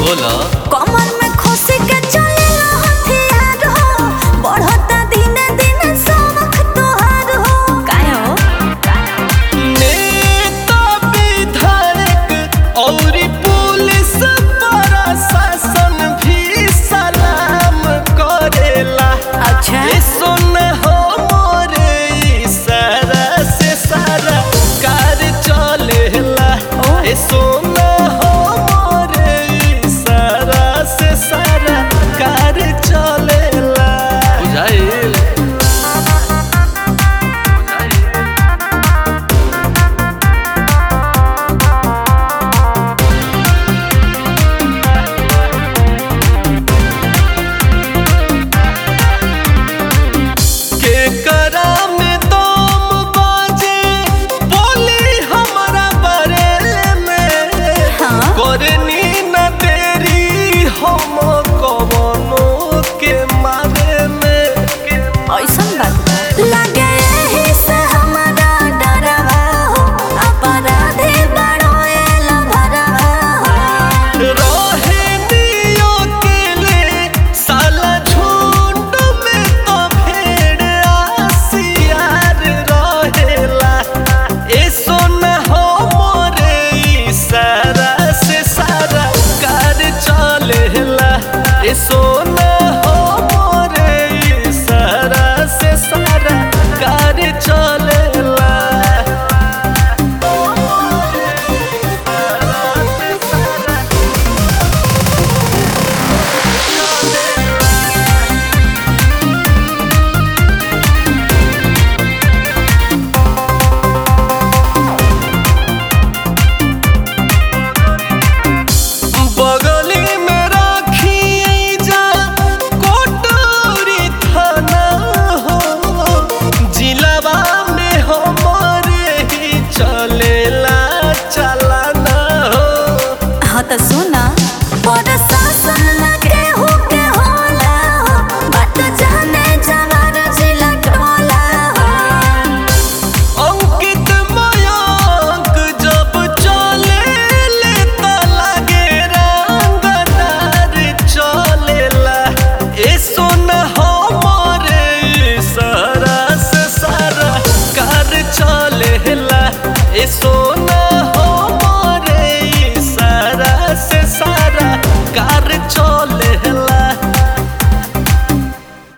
बोला कमर में खोसी के चलेला हथियार हो बढ़ता दिने दिने सबक तोहार हो काहे हो नेता विधायक और पुलिस प्रशासन भी सलाम करेला अच्छा ए सुन हो मोरे इशारा से सारा कार चलेला ए सुन हो मोरे इशारा से सारा कार चलेला बुझाइल के करा में दम बाजे बोली हमारा बारे में हाँ। करनी न तेरी हम कवनो के मारे में ऐसन बात बा। लागे एही से हमरा डरवा हो अपराधी बड़ो एला भरवा हो रहे दियो केले साला झुंड में तो भेड़ आसियार रहेला ए सुन हो मोरे इशारा से सारा कार चलेला ए सुन हो मोरे इशारा से सारा कार चलेला बगली में राखी जा कोटोरी थाना हो जिलावा में हमारे ही चलेला चलाना हो हाँ तो सुना बड़ शासन लगे हो के होला हो बात जाने जवार जिला टोला हो अंकित मयंक जब चले ले त लागे रंगदार चलेला ए सुन हमरे सारा से सारा कार चलेला ए सो